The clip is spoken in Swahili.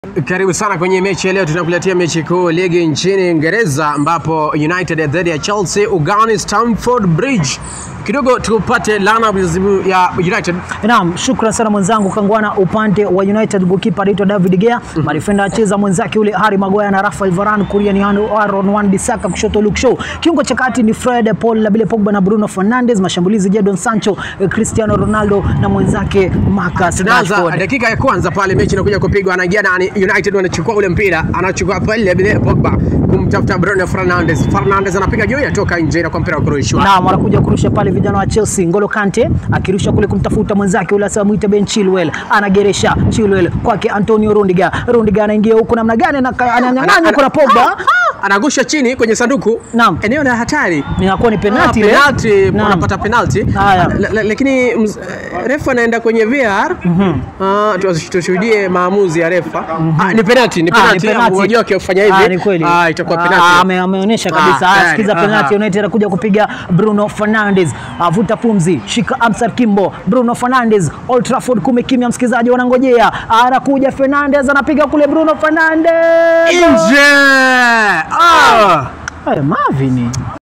Karibu sana kwenye mechi ya leo, tunakuletea mechi kuu ligi nchini Uingereza ambapo United dhidi ya Chelsea ugani Stamford Bridge. Kidogo tupate lineup ya United. Naam, shukran sana mwenzangu Kangwana. Upande wa United goalkeeper anaitwa David Gea, marifenda acheza mwenzake yule Harry Maguire na Rafael Varane, kulia ni Aaron Wan-Bissaka, kushoto Luke Shaw, kiungo cha kati ni Fred Paul Labile Pogba na Bruno Fernandes, mashambulizi Jadon Sancho, Cristiano Ronaldo na mwenzake Marcus Tunaanza Rashford. dakika ya kwanza pale, mechi inakuja kupigwa, anaingia nani? United wanachukua ule mpira, anachukua pale Labile Pogba kumtafuta Bruno Fernandes. Fernandes anapiga juu, yatoka nje na kwa mpira wa kurushwa. Naam, wanakuja kurusha pale vijana wa Chelsea. Ngolo Kante akirusha kule kumtafuta mwenzake yule asema muite Ben Chilwell, anageresha Chilwell kwake Antonio Rundiger. Rundiger anaingia huku namna gani, na ananyang'anya huko na Pogba, anagusha chini kwenye sanduku, Naam. eneo la hatari inakuwa ni penalti ile. penalti, Naam. unapata penalti Haya. La- la- lakini mz- eh, refa anaenda kwenye VR Ah, tu- tushuhudie maamuzi ya refa. Ah, ni penalti, ni Ah, ni penalti. penalti. Unajua akifanya hivi Ah, ni kweli. ah, itakuwa Ah, penalti. ame- ameonyesha kabisa. Ah, Ah, tayari. sikiza Aha. penalti. United anakuja kupiga Bruno Fernandes. Avuta pumzi, shika Amsar Kimbo. Bruno Fernandes, Old Trafford kumekimya, msikizaji wanangojea. Anakuja Fernandes anapiga kule Bruno Fernandes. Nje! Ah! Haya, Marvin.